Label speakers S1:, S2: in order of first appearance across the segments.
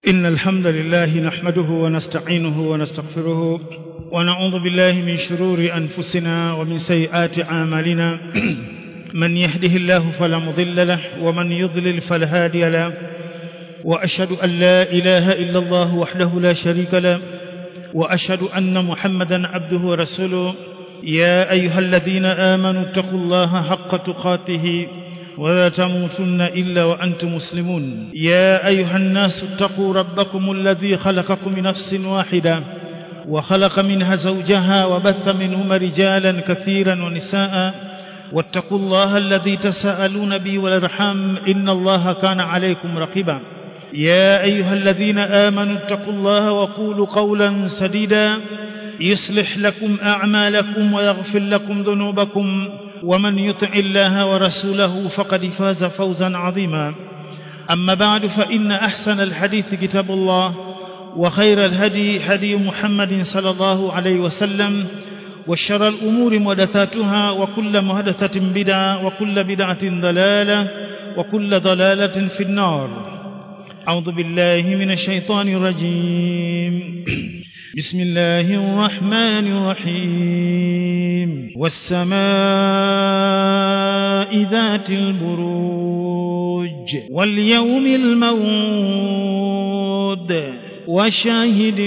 S1: إن الحمد لله نحمده ونستعينه ونستغفره ونعوذ بالله من شرور أنفسنا ومن سيئات أعمالنا من يهده الله فلا مضل له ومن يضلل فلا هادي له وأشهد أن لا إله إلا الله وحده لا شريك له وأشهد أن محمدا عبده ورسوله يا أيها الذين آمنوا اتقوا الله حق تقاته ولا تموتن إلا وأنتم مسلمون يا أيها الناس اتقوا ربكم الذي خلقكم من نفس واحدة وخلق منها زوجها وبث منهما رجالا كثيرا ونساء واتقوا الله الذي تساءلون به والارحام إن الله كان عليكم رقيبا يا أيها الذين آمنوا اتقوا الله وقولوا قولا سديدا يصلح لكم أعمالكم ويغفر لكم ذنوبكم ومن يطع الله ورسوله فقد فاز فوزا عظيما أما بعد فإن أحسن الحديث كتاب الله وخير الهدي هدي محمد صلى الله عليه وسلم وشر الأمور محدثاتها وكل محدثة بدعة وكل بدعة ضلالة وكل ضلالة في النار أعوذ بالله من الشيطان الرجيم بسم الله الرحمن الرحيم والسماء ذات البروج واليوم الموعود وشاهد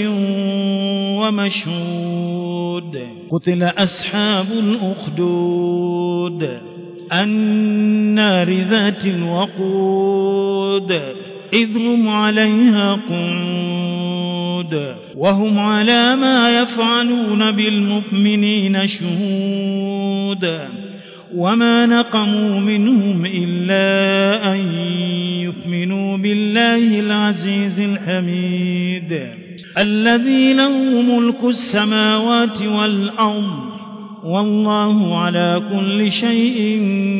S1: ومشهود قتل أصحاب الأخدود النار ذات الوقود إذ هم عليها قعود وهم على ما يفعلون بالمؤمنين شهود وما نقموا منهم إلا أن يؤمنوا بالله العزيز الحميد الذي له ملك السماوات والأرض والله على كل شيء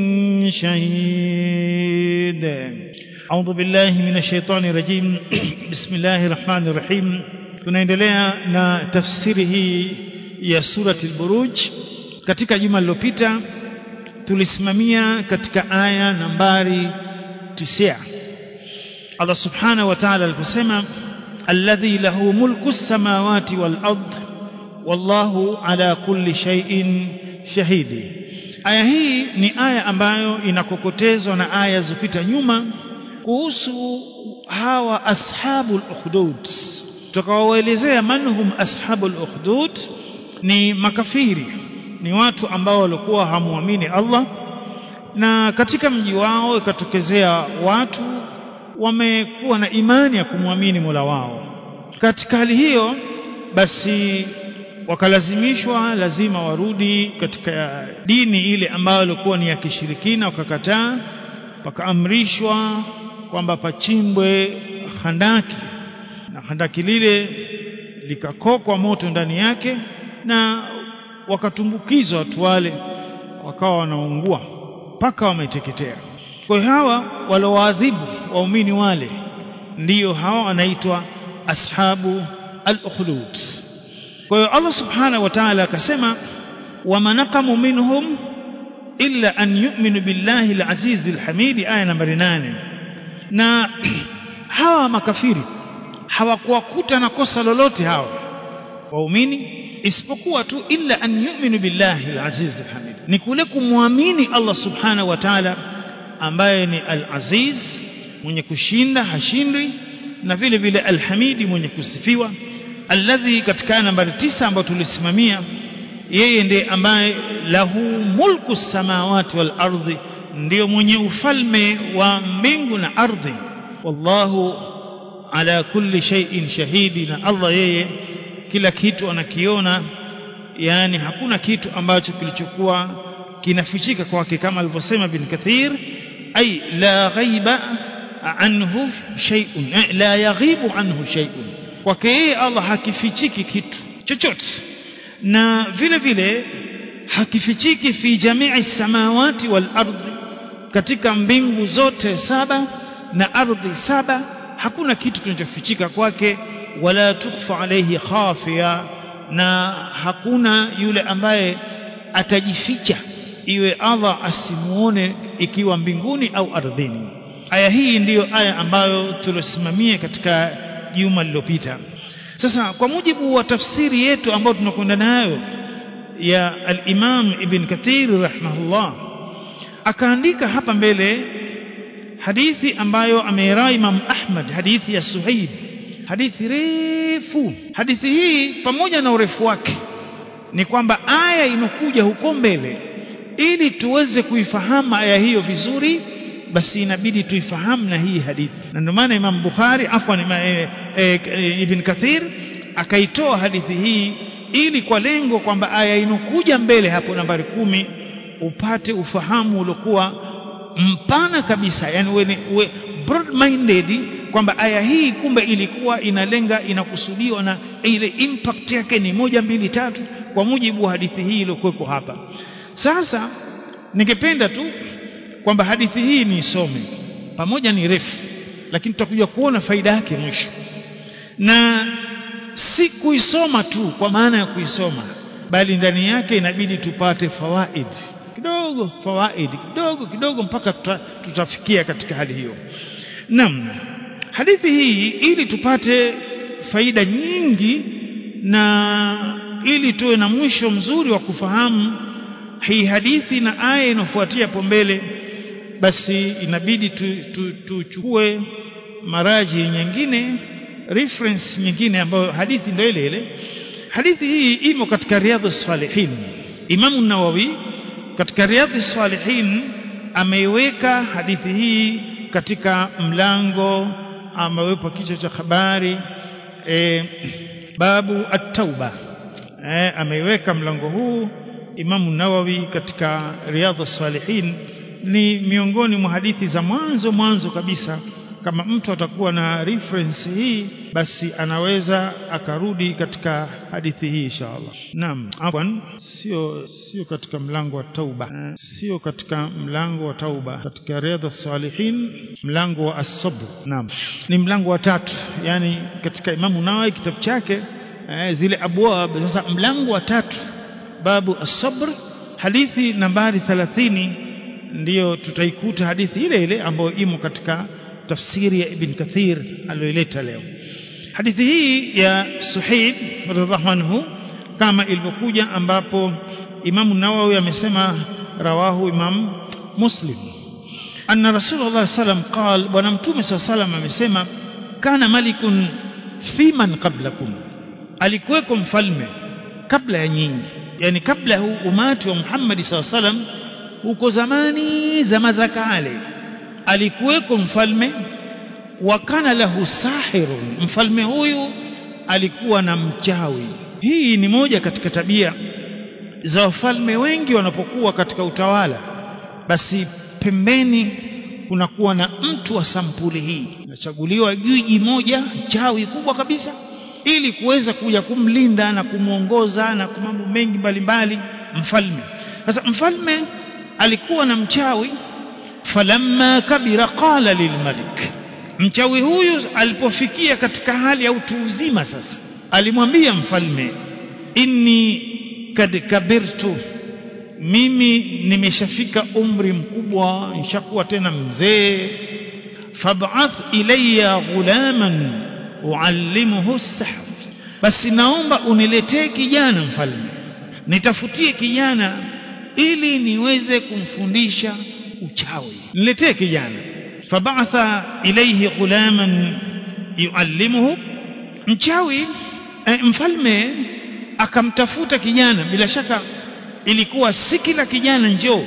S1: شهيد أعوذ بالله من الشيطان الرجيم بسم الله الرحمن الرحيم tunaendelea na tafsiri hii ya surati al-Buruj katika juma lililopita tulisimamia katika aya nambari 9 Allah subhanahu wa ta'ala aliposema alladhi lahu mulku samawati wal ard wallahu ala kulli shay'in shahidi aya hii ni aya ambayo inakokotezwa na aya zilizopita nyuma kuhusu hawa ashabul ukhdud tukawaelezea manhum ashabul ukhdud ni makafiri ni watu ambao walikuwa hamuamini Allah na katika mji wao ikatokezea watu wamekuwa na imani ya kumwamini Mola wao katika hali hiyo basi wakalazimishwa lazima warudi katika dini ile ambayo ilikuwa ni ya kishirikina wakakataa wakaamrishwa kwamba pachimbwe handaki na handaki lile likakokwa moto ndani yake na wakatumbukizwa watu wale wakawa wanaungua mpaka wameteketea kwa hiyo hawa waliowaadhibu waumini wale ndiyo hawa wanaitwa ashabu al-ukhdud kwa hiyo Allah subhanahu wa ta'ala akasema wama naqamu minhum illa an yu'minu billahi al-aziz al-hamid aya nambari 8 na hawa makafiri hawakuwakuta na kosa lolote hawa waumini isipokuwa tu illa an yu'minu billahi al-aziz al-hamid ni kule kumwamini Allah subhanahu wa ta'ala ambaye ni al-aziz mwenye kushinda hashindwi na vile vile al-hamidi mwenye kusifiwa alladhi katika nambari tisa ambayo tulisimamia yeye ndiye ambaye lahu mulku samawati wal ardhi ndiyo mwenye ufalme wa mbingu na ardhi wallahu ala kulli shay'in shahidi na Allah yeye kila kitu anakiona yani hakuna kitu ambacho kilichokuwa kinafichika kwake kama alivyosema bin kathir ay la ghaiba anhu shay'un la yaghibu anhu shay'un kwake yeye Allah hakifichiki kitu chochote na vile vile hakifichiki fi jamii samawati wal ardhi katika mbingu zote saba na ardhi saba hakuna kitu kinachofichika kwake wala tukhfa alayhi khafiya na hakuna yule ambaye atajificha iwe Allah asimuone ikiwa mbinguni au ardhini aya hii ndiyo aya ambayo tulosimamia katika juma lililopita sasa kwa mujibu wa tafsiri yetu ambayo tunakwenda nayo ya al-Imam Ibn Kathir rahimahullah akaandika hapa mbele hadithi ambayo ameirai Imam Ahmad hadithi ya Suhaib hadithi refu hadithi hii pamoja na urefu wake ni kwamba aya inokuja huko mbele ili tuweze kuifahamu aya hiyo vizuri basi inabidi tuifahamu na hii hadithi na ndio maana Imam Bukhari afwan e, e, e, Ibn Kathir akaitoa hadithi hii ili kwa lengo kwamba aya inokuja mbele hapo nambari kumi upate ufahamu uliokuwa mpana kabisa yani uwe, uwe broad minded kwamba aya hii kumbe ilikuwa inalenga inakusudiwa na ile impact yake ni moja mbili tatu kwa mujibu wa hadithi hii iliyokuweko hapa sasa ningependa tu kwamba hadithi hii ni isome pamoja ni refu lakini tutakuja kuona faida yake mwisho na si kuisoma tu kwa maana ya kuisoma bali ndani yake inabidi tupate fawaid kidogo fawaid kidogo kidogo mpaka tuta, tutafikia katika hali hiyo naam hadithi hii ili tupate faida nyingi na ili tuwe na mwisho mzuri wa kufahamu hii hadithi na aya inayofuatia hapo mbele basi inabidi tuchukue tu, tu maraji nyingine reference nyingine ambayo hadithi ndio ile ile hadithi hii imo katika riadhus salihin Imam Nawawi katika riadhus salihin ameiweka hadithi hii katika mlango amewepa kichwa cha habari e, babu at-tauba e, ameiweka mlango huu Imam Nawawi katika riadhus salihin ni miongoni mwa hadithi za mwanzo mwanzo kabisa kama mtu atakuwa na reference hii basi anaweza akarudi katika hadithi hii inshallah naam afwan sio sio katika mlango wa tauba sio katika mlango wa tauba katika riadha salihin mlango wa as-sabr naam ni mlango wa tatu yani katika imamu Nawawi kitabu chake eh, zile abwab sasa mlango wa tatu babu as-sabr hadithi nambari 30 ndiyo tutaikuta hadithi ile ile ambayo imo katika tafsiri ya Ibn Kathir aliyoileta leo hadithi hii ya Suhaib radhiallahu anhu kama ilivyokuja ambapo Imam Nawawi amesema rawahu Imam Muslim anna Rasulullah sallam qal bwana mtume sallam amesema kana malikun fi man qablakum alikuweko mfalme kabla ya nyinyi yani kabla huu umati wa Muhammad sallam huko zamani zama za kale alikuweko mfalme wakana lahu sahirun mfalme huyu alikuwa na mchawi hii ni moja katika tabia za wafalme wengi wanapokuwa katika utawala basi pembeni kunakuwa na mtu wa sampuli hii nachaguliwa jiji moja chawi kubwa kabisa ili kuweza kuja kumlinda na kumwongoza na mambo mengi mbalimbali mfalme sasa mfalme alikuwa na mchawi falamma kabira qala lilmalik mchawi huyu alipofikia katika hali ya utu uzima sasa alimwambia mfalme inni kad kabirtu mimi nimeshafika umri mkubwa nishakuwa tena mzee fab'ath ilayya ghulaman uallimuhu sihr basi naomba uniletee kijana mfalme nitafutie kijana ili niweze kumfundisha uchawi niletee kijana fab'atha ilayhi ghulaman yuallimuhu mchawi eh, mfalme akamtafuta kijana bila shaka ilikuwa si kila kijana njoo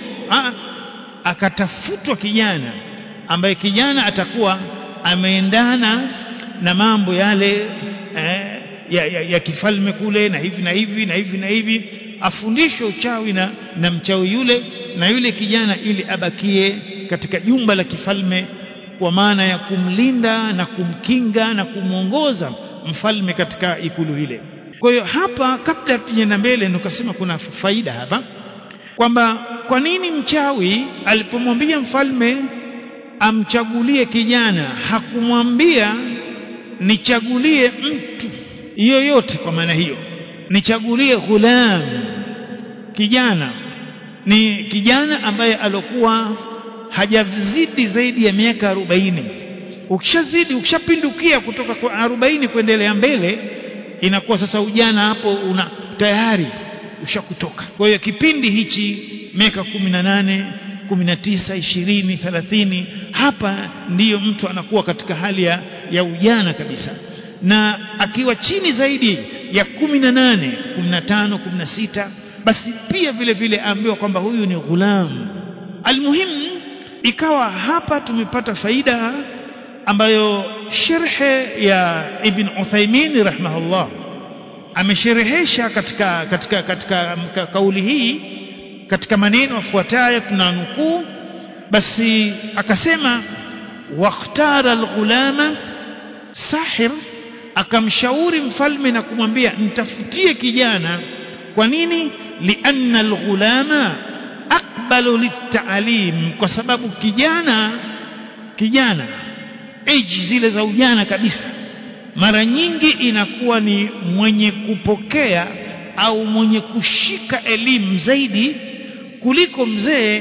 S1: akatafutwa kijana ambaye kijana atakuwa ameendana na mambo yale eh, ya, ya, ya kifalme kule na hivi na hivi na hivi na hivi afundishwe uchawi na, na mchawi yule na yule kijana ili abakie katika jumba la kifalme kwa maana ya kumlinda na kumkinga na kumwongoza mfalme katika ikulu ile kwa hiyo hapa kabla tujaenda mbele nikasema kuna faida hapa kwamba kwa nini mchawi alipomwambia mfalme amchagulie kijana hakumwambia nichagulie mtu yoyote kwa maana hiyo nichagulie ghulam kijana ni kijana ambaye alokuwa hajazidi zaidi ya miaka arobaini ukishazidi ukishapindukia kutoka kwa arobaini kuendelea mbele inakuwa sasa ujana hapo una tayari ushakutoka kwa hiyo kipindi hichi miaka kumi na nane kumi na tisa ishirini thelathini hapa ndiyo mtu anakuwa katika hali ya, ya ujana kabisa na akiwa chini zaidi ya kumi na nane kumi na tano kumi na sita basi pia vile vile aambiwa kwamba huyu ni ghulam almuhimu ikawa hapa tumepata faida ambayo sherhe ya ibn Uthaymeen rahimahullah amesherehesha katika katika katika ka, kauli hii katika maneno yafuatayo tunanukuu basi akasema wakhtara alghulama sahir akamshauri mfalme na kumwambia mtafutie kijana kwa nini lianna alghulama aqbalu littaalim kwa sababu kijana kijana age zile za ujana kabisa mara nyingi inakuwa ni mwenye kupokea au mwenye kushika elimu zaidi kuliko mzee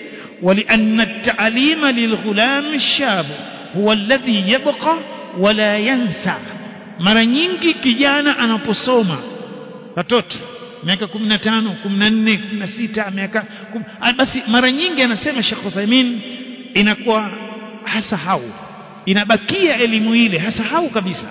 S1: ولأن التعليم للغلام الشاب هو الذي يبقى ولا ينسى mara nyingi kijana anaposoma watoto miaka 15 14 16 miaka basi mara nyingi anasema Sheikh Uthaymeen inakuwa hasahau inabakia elimu ile hasahau kabisa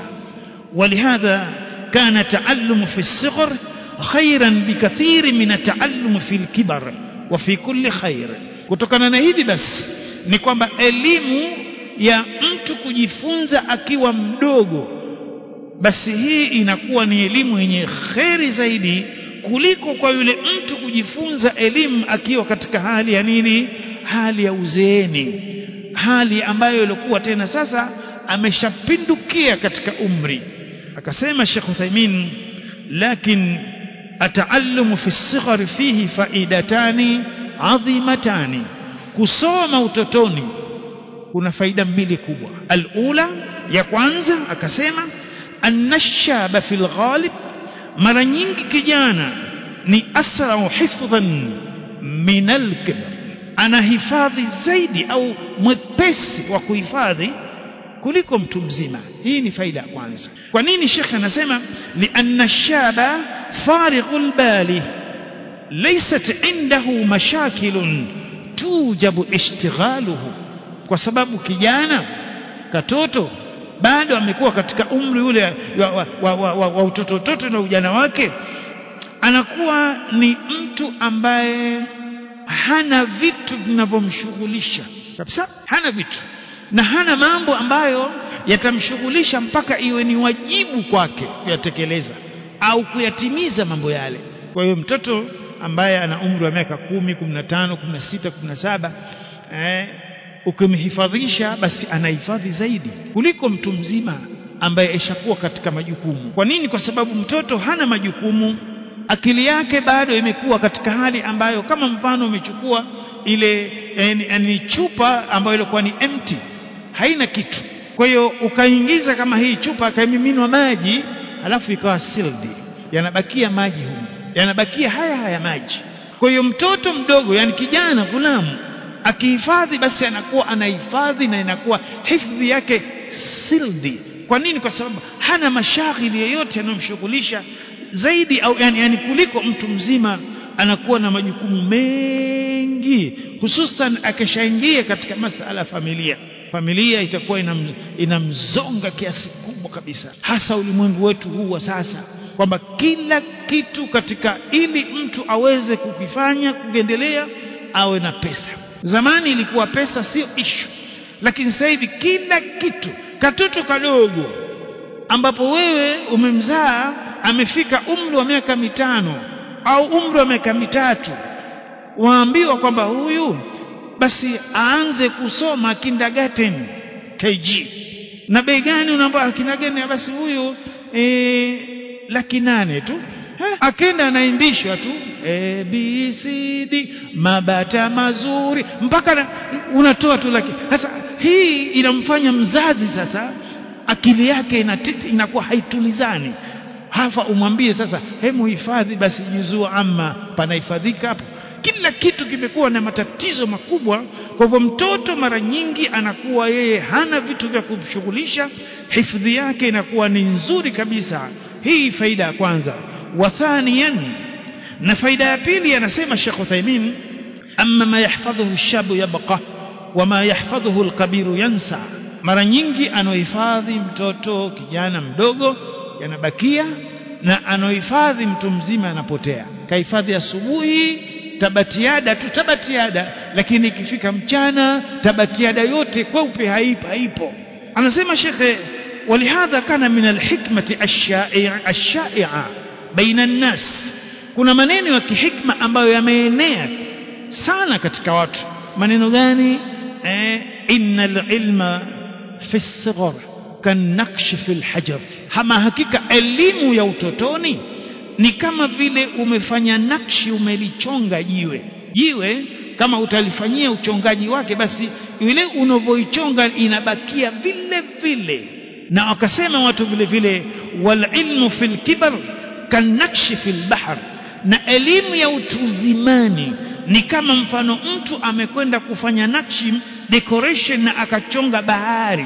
S1: ولهذا كان تعلم في الصغر خيرا بكثير من التعلم في الكبر وفي كل خير kutokana na hivi basi ni kwamba elimu ya mtu kujifunza akiwa mdogo basi hii inakuwa ni elimu yenye kheri zaidi kuliko kwa yule mtu kujifunza elimu akiwa katika hali ya nini hali ya uzeeni hali ambayo ilikuwa tena sasa ameshapindukia katika umri akasema Sheikh Uthaymeen lakin ataallumu fi sighar fihi faidatani adhimatani kusoma utotoni kuna faida mbili kubwa alula ya kwanza akasema annashaba fil ghalib mara nyingi kijana ni asrau hifdhan min alkibr anahifadhi zaidi au mwepesi wa kuhifadhi kuliko mtu mzima hii ni faida ya kwanza kwa nini shekhe anasema lianna shaba farighul bali laysat indahu mashakilun tujabu ishtighaluhu kwa sababu kijana katoto bado amekuwa katika umri ule wa, wa, wa, wa, wa, wa utoto utoto na ujana wake anakuwa ni mtu ambaye hana vitu vinavyomshughulisha kabisa hana vitu na hana mambo ambayo yatamshughulisha mpaka iwe ni wajibu kwake kuyatekeleza au kuyatimiza mambo yale kwa hiyo mtoto ambaye ana umri wa miaka kumi kumi na tano kumi na sita kumi na saba eh, ukimhifadhisha basi anahifadhi zaidi kuliko mtu mzima ambaye ishakuwa katika majukumu kwa nini kwa sababu mtoto hana majukumu akili yake bado imekuwa katika hali ambayo kama mfano umechukua ile ni chupa ambayo ilikuwa ni empty haina kitu kwa hiyo ukaingiza kama hii chupa akamiminwa maji alafu ikawa sealed yanabakia maji humu yanabakia haya haya maji kwa hiyo mtoto mdogo yani kijana gulamu akihifadhi basi anakuwa anahifadhi na inakuwa hifadhi yake sealed kwa nini kwa sababu hana mashaghili yoyote yanayomshughulisha zaidi au yani, yani kuliko mtu mzima anakuwa na majukumu mengi hususan akishaingia katika masala ya familia familia itakuwa inam, inamzonga kiasi kubwa kabisa hasa ulimwengu wetu huu wa sasa kwamba kila kitu katika ili mtu aweze kukifanya kuendelea awe na pesa zamani ilikuwa pesa sio ishu lakini sasa hivi kila kitu katoto kadogo ambapo wewe umemzaa amefika umri wa miaka mitano au umri wa miaka mitatu waambiwa kwamba huyu basi aanze kusoma kindergarten KG na bei gani unaambiwa kindergarten basi huyu e, laki nane tu akenda anaimbishwa tu A, B, C, D mabata mazuri mpaka na, unatoa tu laki sasa hii inamfanya mzazi sasa akili yake inatiti, inakuwa haitulizani hafa umwambie sasa hemu hifadhi basi juzuu amma panahifadhika hapo kila kitu kimekuwa na matatizo makubwa kwa hivyo mtoto mara nyingi anakuwa yeye hana vitu vya kumshughulisha hifadhi yake inakuwa ni nzuri kabisa hii faida ya kwanza wa thaniyan na faida ya pili anasema Sheikh Uthaymeen amma ma yahfadhuhu shabu yabqa wa ma yahfadhuhu alkabiru yansa mara nyingi anohifadhi mtoto kijana mdogo yanabakia na anohifadhi mtu mzima anapotea kahifadhi asubuhi tabatiada tu tabatiada lakini ikifika mchana tabatiada yote kweupe haipo haipo anasema shekhe ولهذا كان من الحكمة الشائعة الشائعة بين الناس kuna maneno ya kihikma ambayo yameenea sana katika watu maneno gani eh, innal ilma fi sighar kanakshi fi lhajar hama hakika elimu ya utotoni ni kama vile umefanya nakshi umelichonga jiwe jiwe kama utalifanyia uchongaji wake basi ile unavyoichonga inabakia vile vile na wakasema watu vile vile wal ilmu fil kibar kanakshi fil bahr na elimu ya utuzimani ni kama mfano mtu amekwenda kufanya nakshi decoration na akachonga bahari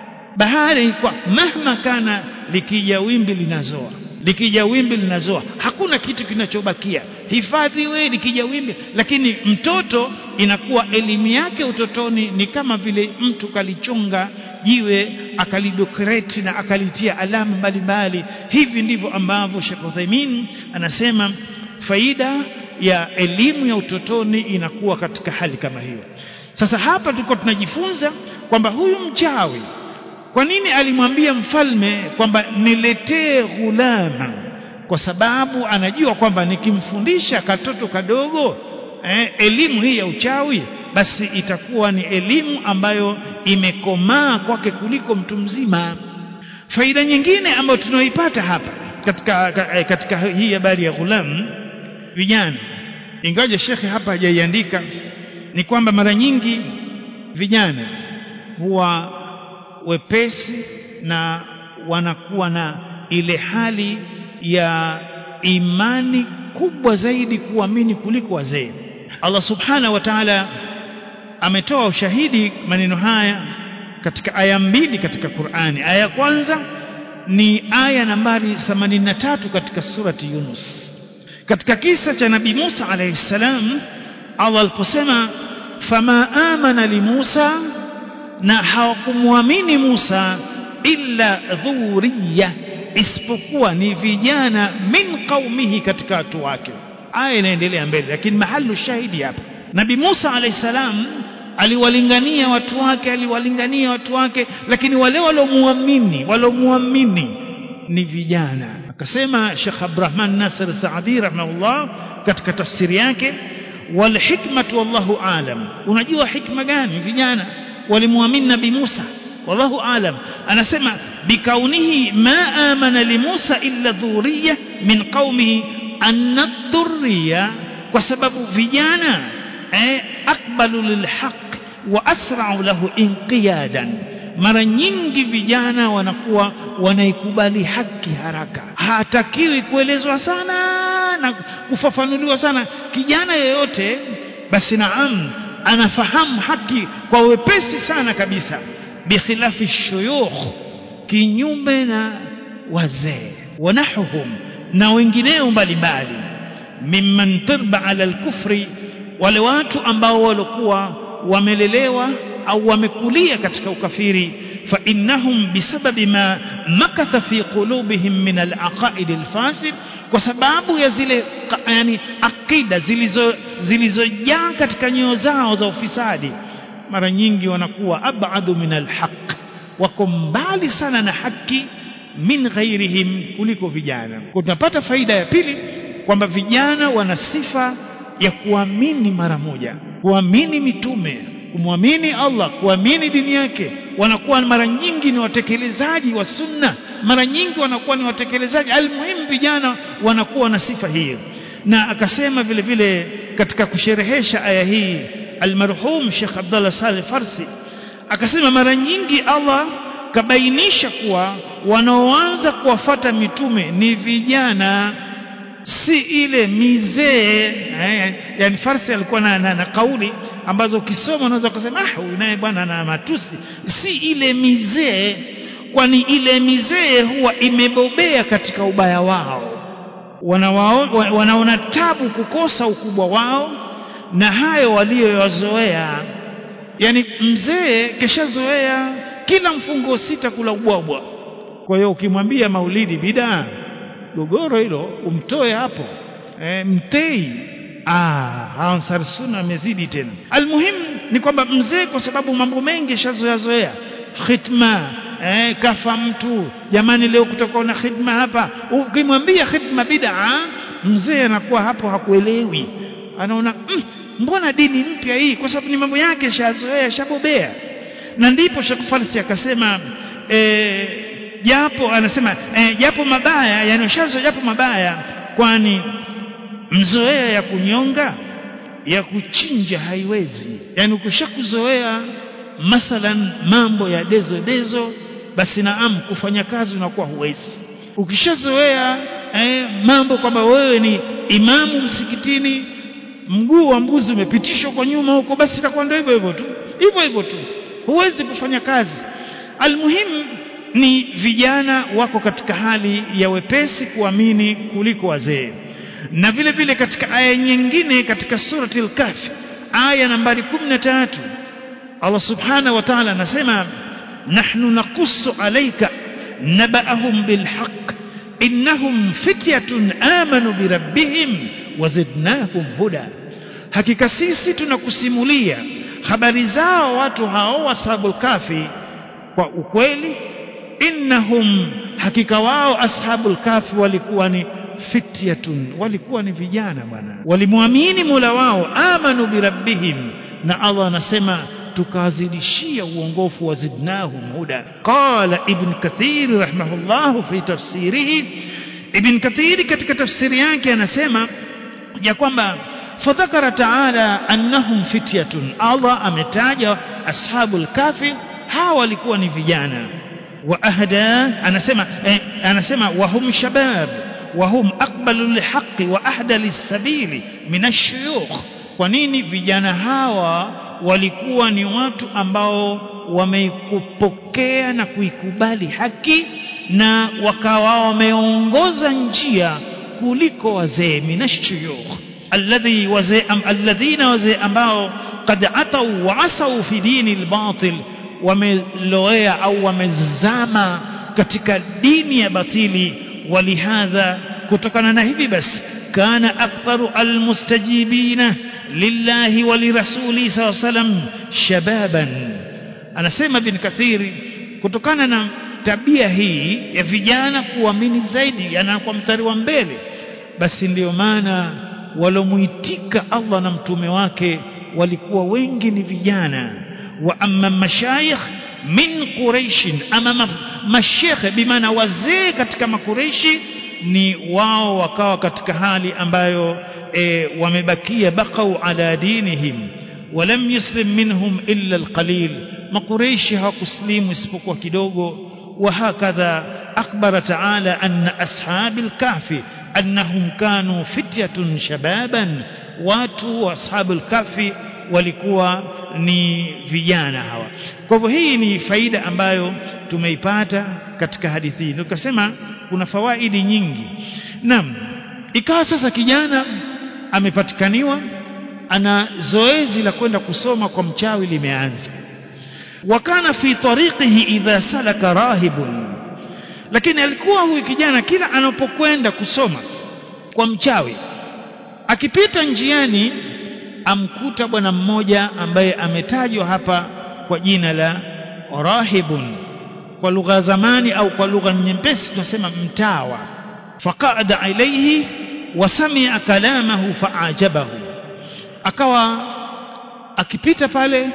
S1: bahari kwa mahma kana likija wimbi linazoa likija wimbi linazoa hakuna kitu kinachobakia hifadhi we likija wimbi lakini mtoto inakuwa elimu yake utotoni ni kama vile mtu kalichonga jiwe akalidokreti na akalitia alama mbalimbali hivi ndivyo ambavyo Sheikh Uthaymeen anasema faida ya elimu ya utotoni inakuwa katika hali kama hiyo sasa hapa tulikuwa tunajifunza kwamba huyu mchawi kwa nini alimwambia mfalme kwamba niletee ghulama kwa sababu anajua kwamba nikimfundisha katoto kadogo eh, elimu hii ya uchawi basi itakuwa ni elimu ambayo imekomaa kwake kuliko mtu mzima faida nyingine ambayo tunaoipata hapa katika, katika hii habari ya ghulam vijana ingawaje shekhe hapa hajaiandika ni kwamba mara nyingi vijana huwa wepesi na wanakuwa na ile hali ya imani kubwa zaidi kuamini kuliko wazee Allah subhanahu wa ta'ala ametoa ushahidi maneno haya katika aya mbili katika Qur'ani aya ya kwanza ni aya nambari 83 katika surati Yunus katika kisa cha nabii Musa alayhi salam Allah aliposema fama amana li Musa na hawakumwamini Musa illa dhuriya isipokuwa ni vijana min qaumihi katika watu wake aya inaendelea mbele lakini mahalu shahidi hapa nabii Musa alayhi salam aliwalingania watu wake aliwalingania watu wake lakini wale waliomuamini waliomuamini ni vijana akasema Sheikh Abdurrahman Nasir Saadi rahimahullah katika tafsiri yake wal hikmatu wallahu alam unajua hikma gani vijana walimuamini nabii Musa wallahu alam anasema bikaunihi ma amana li Musa illa dhurriya min qaumihi anna dhurriya kwa sababu vijana eh, akbalu lilhaq wa asra'u lahu inqiyadan mara nyingi vijana wanakuwa wanaikubali haki haraka hatakiwi kuelezwa sana na kufafanuliwa sana kijana yeyote basi naam anafahamu haki kwa wepesi sana kabisa bikhilafi shuyukh kinyume na wazee wanahuhum na wengineo mbalimbali mimman tirba ala alkufri wale watu ambao walikuwa wamelelewa au wamekulia katika ukafiri fa innahum bisababi ma makatha fi qulubihim min alaqaid alfasid kwa sababu ya zile yani akida zilizo zilizojaa katika nyoyo zao za ufisadi mara nyingi wanakuwa abadu min alhaq wako mbali sana na haki min ghairihim kuliko vijana kwa tunapata faida ya pili kwamba vijana wana sifa ya kuamini mara moja kuamini mitume kumwamini Allah kuamini dini yake wanakuwa mara nyingi ni watekelezaji wa sunna mara nyingi wanakuwa ni watekelezaji almuhimu vijana wanakuwa na sifa hiyo na akasema vile vile katika kusherehesha aya hii almarhum Sheikh Abdullah Saleh Farsi akasema mara nyingi Allah kabainisha kuwa wanaoanza kuwafata mitume ni vijana si ile mizee eh, yani farsi alikuwa na, na, na kauli ambazo ukisoma unaweza kusema ah huyu naye bwana na matusi si ile mizee kwani ile mizee huwa imebobea katika ubaya wao Wanawao, wanaona tabu kukosa ukubwa wao na hayo walioyazoea yani mzee keshazoea kila mfungo sita kula ubwabwa kwa hiyo ukimwambia maulidi bidaa gogoro hilo umtoe hapo e, mtei ah ansar sunna amezidi tena almuhim ni kwamba mzee kwa sababu mambo mengi shazoea zoea khitma eh, kafa mtu jamani leo kutakuwa na khidma hapa ukimwambia khidma bid'a mzee anakuwa hapo hakuelewi anaona mm, mbona dini mpya hii kwa sababu ni mambo yake shazoea shabobea na ndipo Sheikh Farsi akasema eh, japo anasema eh, japo mabaya yani ushazo japo mabaya kwani mzoea ya kunyonga ya kuchinja haiwezi yani ukishakuzoea mathalan mambo ya dezo dezo basi naam kufanya kazi unakuwa huwezi ukishazoea eh, mambo kwamba wewe ni imamu msikitini mguu wa mbuzi umepitishwa kwa nyuma huko basi itakuwa ndio hivyo hivyo tu hivyo hivyo tu huwezi kufanya kazi almuhimu ni vijana wako katika hali ya wepesi kuamini kuliko wazee na vile vile katika aya nyingine katika surati al-kahf aya nambari 13 Allah subhanahu wa ta'ala anasema nahnu naqussu alayka naba'ahum bilhaq innahum fityatun amanu birabbihim wazidnahum huda hakika sisi tunakusimulia habari zao watu hao ashabul kafi kwa ukweli innahum hakika wao ashabul kafi walikuwa ni fityatun walikuwa ni vijana bwana walimwamini Mola wao amanu birabbihim na Allah anasema tukawazidishia uongofu wazidnahum huda qala ibn kathir rahimahullah fi tafsirihi ibn kathir katika tafsiri yake anasema ya kwamba fadhakara taala annahum fityatun Allah ametaja ashabul kafi hawa walikuwa ni vijana wa ahda anasema eh, anasema wahum shabab wahum aqbalu lilhaqi wa ahda lis-sabili min ash-shuyukh kwa nini vijana hawa walikuwa ni watu ambao wameikupokea na kuikubali haki na wakawa wameongoza njia kuliko wazee minashuyukh alladhi wazee am, alladhina wazee ambao qad atau wa asau fi dini albatil wameloea au wamezama katika dini ya batili walihadha kutokana na hivi basi kana aktharu almustajibina lillahi wa lirasuli saw salam shababan anasema bin kathiri kutokana na tabia hii ya vijana kuamini zaidi anakuwa mstari wa mbele basi ndiyo maana walomuitika Allah na mtume wake walikuwa wengi ni vijana wa amma mashayikh min quraish ama mashekhe bimaana wazee katika makureishi ni wao wakawa katika hali ambayo e, wamebakia bakau ala dinihim walam yuslim minhum illa alqalil makureishi hawakuslimu isipokuwa kidogo وهكذا أخبر تعالى أن أصحاب الكهف أنهم كانوا فتية شبابا watu wa ashabul kafi walikuwa ni vijana hawa kwa hivyo hii ni faida ambayo tumeipata katika hadithi hii tukasema kuna fawaidi nyingi naam ikawa sasa kijana amepatikaniwa ana zoezi la kwenda kusoma kwa mchawi limeanza wakana fi tariqihi idha salaka rahibun lakini alikuwa huyu kijana kila anapokwenda kusoma kwa mchawi akipita njiani amkuta bwana mmoja ambaye ametajwa hapa kwa jina la rahibun kwa lugha zamani au kwa lugha nyepesi tunasema mtawa faqada ilayhi wasamia kalamahu faajabahu akawa akipita pale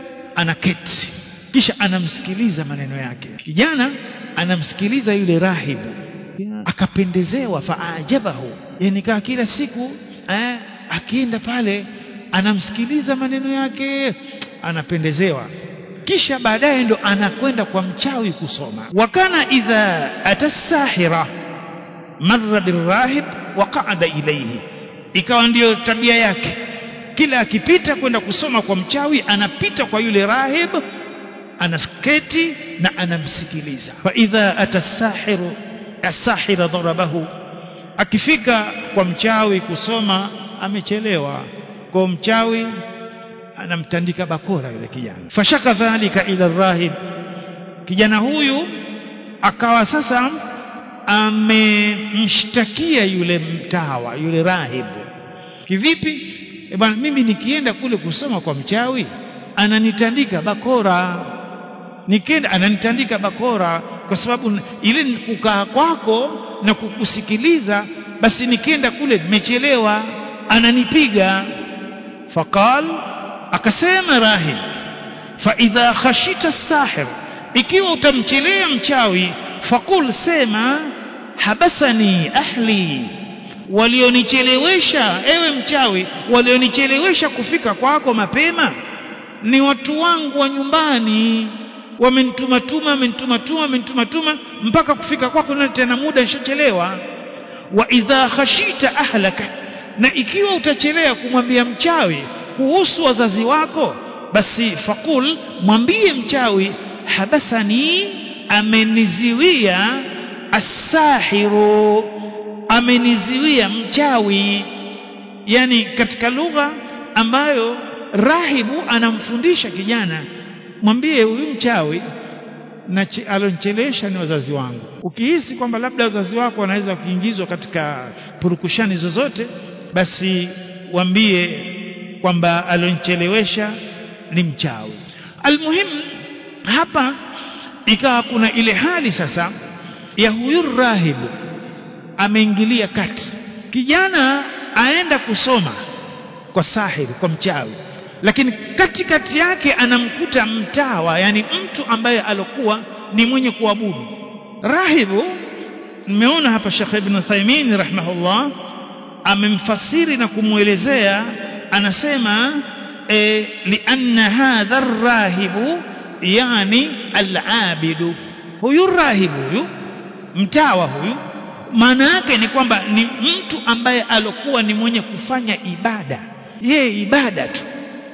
S1: anaketi kisha anamsikiliza maneno yake kijana anamsikiliza yule rahibu akapendezewa faajabahu yani kaa kila siku eh, akienda pale anamsikiliza maneno yake anapendezewa kisha baadaye ndo anakwenda kwa mchawi kusoma wakana idha atasahira marra birahib wa qaada ilayhi ikawa ndiyo tabia yake kila akipita kwenda kusoma kwa mchawi anapita kwa yule rahib anasketi na anamsikiliza fa idha atasahiru asahira darabahu akifika kwa mchawi kusoma amechelewa kwa mchawi anamtandika bakora yule kijana fashaka dhalika ila rahib kijana huyu akawa sasa amemshtakia yule mtawa yule rahibu kivipi e bwana mimi nikienda kule kusoma kwa mchawi ananitandika bakora nikienda ananitandika bakora kwa sababu ile kukaa kwako na kukusikiliza basi nikienda kule nimechelewa ananipiga faqal akasema rahib fa idha khashita sahir ikiwa utamchelea mchawi faqul sema habasani ahli walionichelewesha ewe mchawi walionichelewesha kufika kwako mapema ni watu wangu wa nyumbani wamenitumatuma wamenitumatuma wamenitumatuma mpaka kufika kwako na tena muda nishachelewa wa idha khashita ahlaka na ikiwa utachelea kumwambia mchawi kuhusu wazazi wako basi faqul mwambie mchawi habasani ameniziwia asahiru ameniziwia mchawi yani katika lugha ambayo rahibu anamfundisha kijana mwambie huyu mchawi na alionichelewesha ni wazazi wangu ukihisi kwamba labda wazazi wako wanaweza kuingizwa katika purukushani zozote basi waambie kwamba alionichelewesha ni mchawi almuhim hapa ikawa kuna ile hali sasa ya huyu rahibu ameingilia kati kijana aenda kusoma kwa sahiri kwa mchawi lakini katikati yake anamkuta mtawa yani mtu ambaye alokuwa ni mwenye kuabudu rahibu nimeona hapa Sheikh Ibn Thaymin rahimahullah amemfasiri na kumwelezea anasema e, lianna hadha rahibu yani al-abidu huyu rahibu huyu mtawa huyu maana yake ni kwamba ni mtu ambaye alokuwa ni mwenye kufanya ibada yeye ibada tu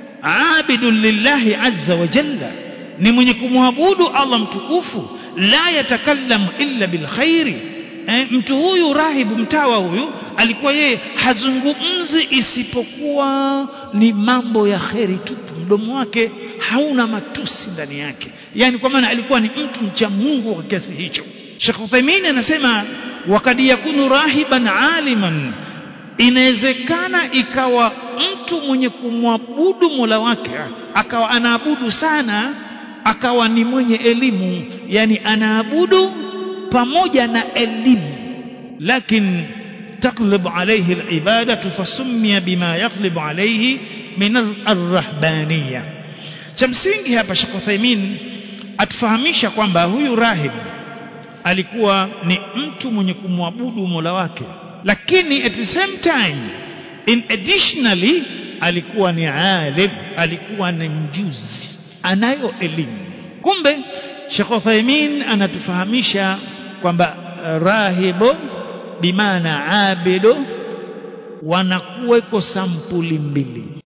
S1: abidun lillahi azza wa jalla ni mwenye kumwabudu Allah mtukufu la yatakallamu illa bilkhairi eh, mtu huyu rahibu mtawa huyu alikuwa yeye hazungumzi isipokuwa ni mambo ya kheri tu mdomo wake hauna matusi ndani yake yani kwa maana alikuwa ni mtu mcha Mungu kwa kiasi hicho Sheikh Uthaymeen anasema wakad yakunu rahiban aliman inawezekana ikawa mtu mwenye kumwabudu Mola wake akawa anaabudu sana akawa ni mwenye elimu yani anaabudu pamoja na elimu lakini تقلب عليه العبادة فسمي بما يقلب عليه من الرهبانية chamsingi hapa Sheikh Uthaymeen atufahamisha kwamba huyu rahib alikuwa ni mtu mwenye kumwabudu Mola wake lakini at the same time in additionally alikuwa ni alim alikuwa ni mjuzi anayo elimu kumbe Sheikh Uthaymeen anatufahamisha kwamba rahibu bimaana abidu wanakuweko sampuli mbili